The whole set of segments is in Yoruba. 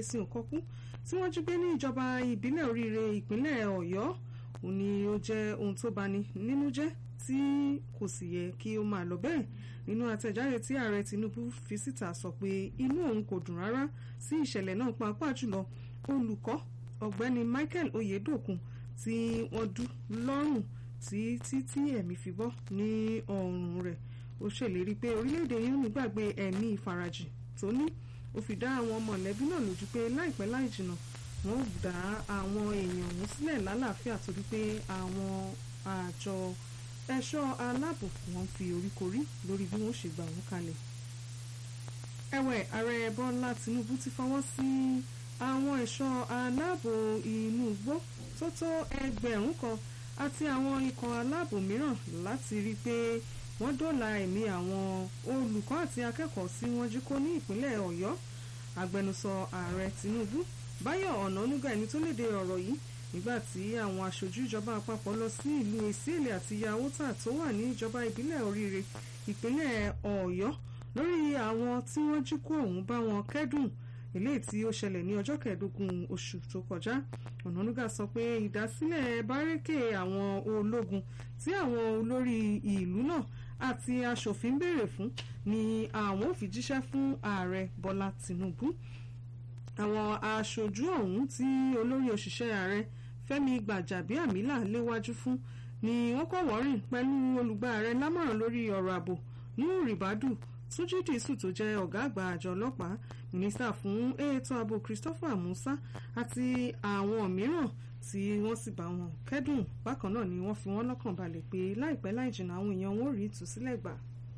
ẹ̀sìn òkọ́kú tí wọ́n jí gbé ní ìjọba ìbílẹ̀ oríire ìpínlẹ̀ ọ̀yọ́ òun ni ó jẹ́ ohun tó bani nínú jẹ́ tí kò sì yẹ kí ó máa lọ bẹ́ẹ̀ nínú àtẹ̀jáde tí ààrẹ tinubu fi síta sọ pé inú òun kò dùn rárá sí ìṣẹ̀lẹ̀ náà pàápàá jùlọ olùkọ́ ọ̀gbẹ́ni michael oyedokun tí wọ́n dú lọ́rùn tí títí ẹ̀mí fi bọ́ ní ọrùn rẹ̀ ó ṣèlérí pé orílẹ̀-èdè yìí ò ní gbàgbé ẹ̀mí ìfarajìn tó ní ó fi dá àwọn mọ̀lẹ́bí náà lójú pé láìpẹ́ láì jìnnà wọ́n ó dá àwọn èèyàn ọ̀hún sílẹ̀ lálàáfíà torí pé àwọn àjọ ẹ̀ṣọ́ aláàbò wọn fi oríkorí lórí bí wọ́n ṣe gbà wọ́n kalẹ̀. ẹ̀wẹ̀ ààrẹ bọ́lá tinubu ti fọwọ́ sí àwọn ẹ̀ṣọ́ aláàbò inú igbó tó tó ẹgbẹ̀rún kan àti àwọn ikọ̀ aláàbò mìíràn láti rí i pé wọ́n dóòlà ẹ̀mí àwọn olùkọ́ àti akẹ́kọ̀ọ́ tí wọ́n jí kó ní ìpínlẹ̀ ọ̀yọ́ agbẹnusọ ààrẹ tinubu báyọ̀ ọ̀nànúgà ẹni tó léde ọ̀rọ̀ yìí nígbà tí àwọn aṣojú ìjọba àpapọ̀ lọ sí ìlú èsìlè àti yàwótà tó wà ní ìjọba ìbílẹ̀ oríire ìpínlẹ̀ ọ̀yọ́ lórí àwọn tí wọ́n jí kó ọ̀hún bá wọn kẹ́dùn eléyìí tí ó ṣẹlẹ̀ ní ọjọ́ kẹẹ̀ẹ́dógún oṣù tó kọjá ọ̀nànúgà sọ pé ìdásílẹ̀ bárẹ́kè àwọn ológun tí àwọn olórí ìlú náà àti aṣòfin béèrè fún ni àwọn ò fi jíṣẹ́ fún ààrẹ bọ́lá tìǹbù àwọn aṣojú ọ̀hún tí olórí òṣìṣẹ́ ààrẹ fẹ́mi gbàjàbíàmílà léwájú fún ni wọ́n kọ́ wọ́rìn pẹ̀lú olùgbà ààrẹ lámọ̀ràn lórí ọ̀rọ̀ ààbò nuhu ribadu túnjí dìísù tó jẹ́ ọ̀gá àgbà àjọ ọlọ́pàá mínísítà fún ètò ààbò christopher musa àti àwọn mìíràn tí wọ́n sì bá wọn kẹ́dùn bákan náà ni wọ́n fi wọ́n lọ́kàn balẹ̀ pé láìpẹ́ láì jìnnà àwọn èèyàn wọn ò rí ìtúsílẹ̀ gbà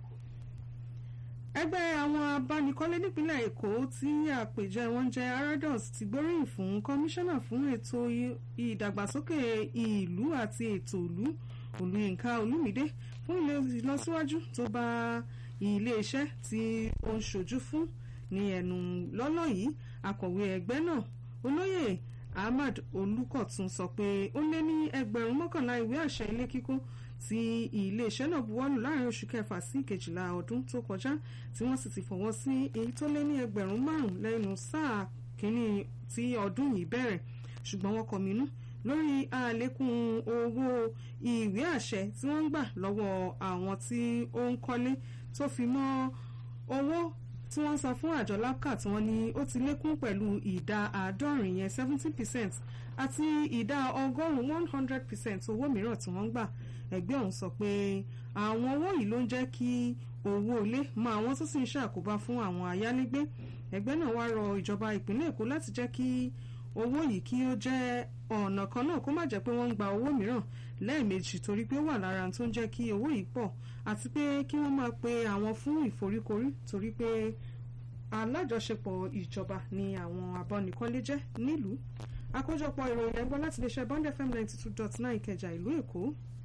ẹgbẹ́ àwọn abánikọ́lé nípínlẹ̀ èkó tí àpèjẹ wọn jẹ́ arados ti gbóríyìn fún kọmíṣánná fún ètò ìdàgbàsókè ìlú àti ètò ìlú olùyìnká olùmídé fún ìlọsíwájú tó bá iléeṣẹ́ tí ó ń ṣojú fún ní ẹnu lọ́lọ́ yìí akọ̀wé ẹgbẹ́ náà olóyè ahmad olùkọ̀tún sọ pé ó lé ní ẹgbẹ̀rún mọ́kànlá ìwé àṣẹ ilé kíkọ́ tí iléeṣẹ́ náà buwọ́lù láàrin oṣù kẹfà sí kejìlá ọdún tó kọjá tí wọ́n sì ti fọwọ́ sí èyí tó lé ní ẹgbẹ̀rún márùn-ún lẹ́nu sáà kínní tí ọdún yìí bẹ̀rẹ̀ ṣùgbọ́n wọ́n kọminú lórí àlékún owó ìwé àṣẹ tí wọ́n ń gbà lọ́wọ́ àwọn tí ó ń kọ́lé tó fi mọ́ owó tí wọ́n san fún àjọ lapca tí wọ́n ní ó ti lékún pẹ̀lú ìdá àádọ́rin yẹn seventy percent àti ìdá ọgọ́rùn-ún one hundred percent owó mìíràn tí wọ́n ń gbà ẹgbẹ́ ọ̀hún sọ pé àwọn owó yìí ló ń jẹ́ kí owó ilé mọ àwọn tó sì ń ṣàkóbá fún àwọn ayálégbé ẹgbẹ́ náà wá rọ ìjọba ìpínlẹ̀ èkó láti jẹ́ kí owó yìí kí ó jẹ́ ọ̀nà kan náà kó má jẹ́ pé wọ́n ń gba owó mìíràn lẹ́ẹ̀mejì torí pé ó wà lára tó ń jẹ́ kí owó yìí pọ̀ àti pé kí wọ́n máa pe àwọn fún ìforíkorí torí pé alájọṣepọ̀ ìjọba ni àwọn abọ́nikọ́lé jẹ́ nílùú àkójọpọ̀ ìròyìn ẹgbọ́n láti lè ṣe bond fm ninety two dot nine ìkẹjà ìlú èkó